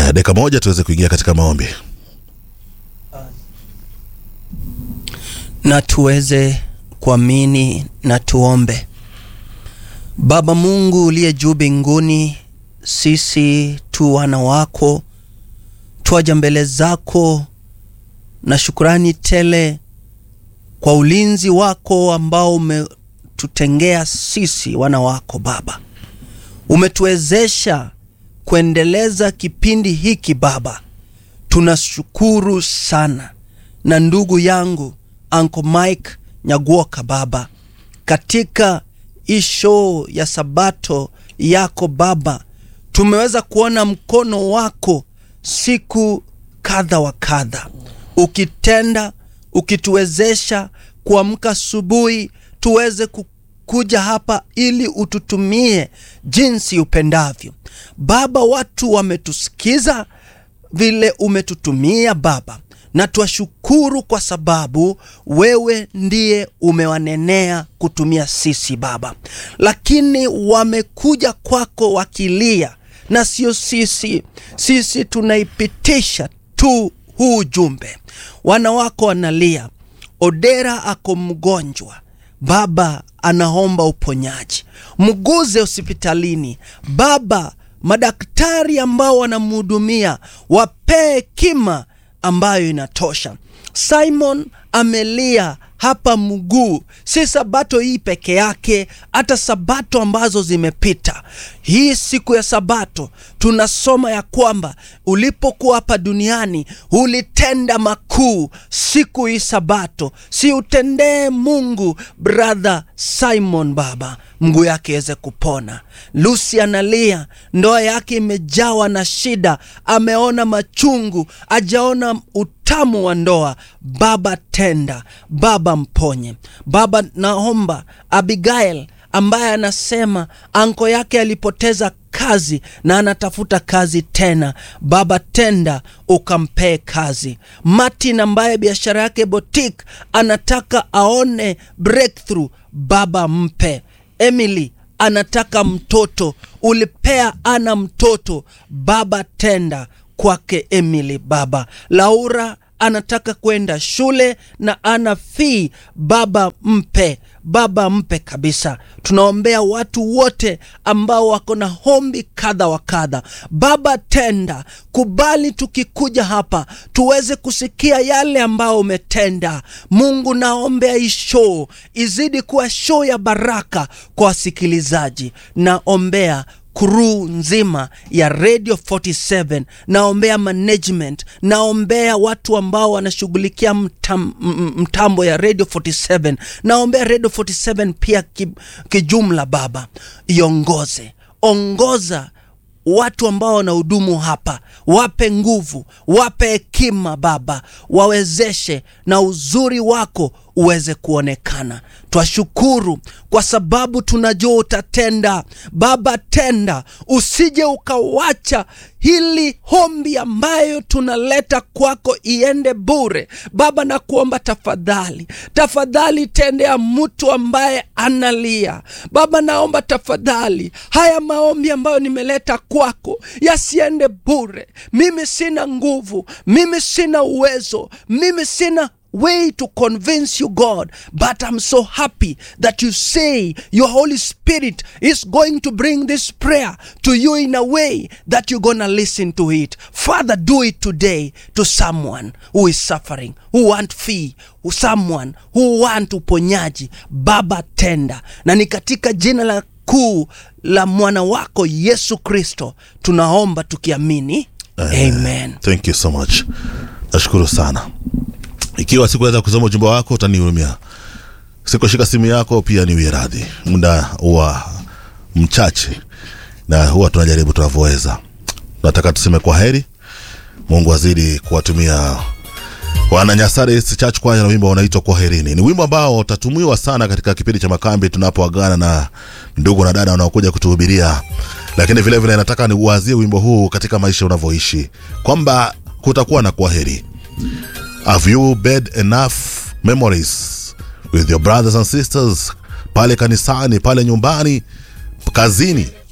Haya, dakika moja tuweze kuingia katika maombi. na tuweze kuamini na tuombe. Baba Mungu uliye juu mbinguni, sisi tu wana wako twaja mbele zako na shukurani tele kwa ulinzi wako ambao umetutengea sisi wana wako Baba. Umetuwezesha kuendeleza kipindi hiki Baba, tunashukuru sana. Na ndugu yangu Uncle Mike Nyaguoka Baba, katika hii show ya Sabato yako Baba, tumeweza kuona mkono wako siku kadha wa kadha, ukitenda ukituwezesha kuamka asubuhi tuweze kuja hapa ili ututumie jinsi upendavyo Baba. Watu wametusikiza vile umetutumia Baba, na twashukuru kwa sababu wewe ndiye umewanenea kutumia sisi Baba, lakini wamekuja kwako wakilia, na sio sisi. Sisi tunaipitisha tu huu ujumbe. Wana wako wanalia, Odera ako mgonjwa Baba, anaomba uponyaji, mguze hospitalini Baba. Madaktari ambao wanamhudumia wapee hekima ambayo inatosha. Simon amelia hapa mguu, si sabato hii peke yake, hata sabato ambazo zimepita. Hii siku ya sabato tunasoma ya kwamba ulipokuwa hapa duniani ulitenda makuu. Siku hii sabato, si utendee Mungu brother Simon Baba, mguu yake iweze kupona. Lucy analia, ndoa yake imejawa na shida, ameona machungu, ajaona utamu wa ndoa. Baba tenda, Baba mponye. Baba naomba Abigail ambaye anasema anko yake alipoteza kazi na anatafuta kazi tena. Baba tenda, ukampee kazi. Martin ambaye biashara yake boutique anataka aone breakthrough, Baba mpe. Emily anataka mtoto, ulipea ana mtoto, Baba tenda kwake Emily. Baba Laura anataka kwenda shule na ana fee, Baba mpe, Baba mpe kabisa. Tunaombea watu wote ambao wako na hombi kadha wa kadha, Baba tenda, kubali tukikuja hapa tuweze kusikia yale ambao umetenda. Mungu, naombea hii show izidi kuwa show ya baraka kwa wasikilizaji, naombea crew nzima ya Radio 47, naombea management, naombea watu ambao wanashughulikia mtam, mtambo ya Radio 47, naombea Radio 47 pia kijumla. Baba iongoze, ongoza watu ambao wanahudumu hapa, wape nguvu, wape hekima Baba, wawezeshe na uzuri wako uweze kuonekana. Twashukuru kwa sababu tunajua utatenda. Baba tenda, usije ukawacha hili hombi ambayo tunaleta kwako iende bure. Baba nakuomba tafadhali, tafadhali tendea mtu ambaye analia. Baba naomba tafadhali, haya maombi ambayo nimeleta kwako yasiende bure. Mimi sina nguvu, mimi sina uwezo, mimi sina way to convince you God but I'm so happy that you say your Holy Spirit is going to bring this prayer to you in a way that you're gonna listen to it Father do it today to someone who is suffering who want fee someone who want uponyaji Baba tenda na ni katika jina la kuu la mwana wako Yesu Kristo tunaomba tukiamini amen, amen. Thank you so much nashukuru sana ikiwa sikuweza kusoma ujumbe wako utanihurumia. Sikushika simu yako pia niwie radhi, muda huwa mchache na huwa tunajaribu tunavyoweza. Nataka tuseme kwa heri. Mungu azidi kuwatumia wana Nyasare Church Choir na wimbo unaitwa kwa herini. Ni wimbo ambao utatumiwa sana katika kipindi cha makambi tunapoagana na ndugu na dada wanaokuja kutuhubiria, lakini vile vile nataka niuazie wimbo huu katika maisha unavyoishi, kwamba kutakuwa na kwa heri. Have you made enough memories with your brothers and sisters pale kanisani, pale nyumbani, kazini?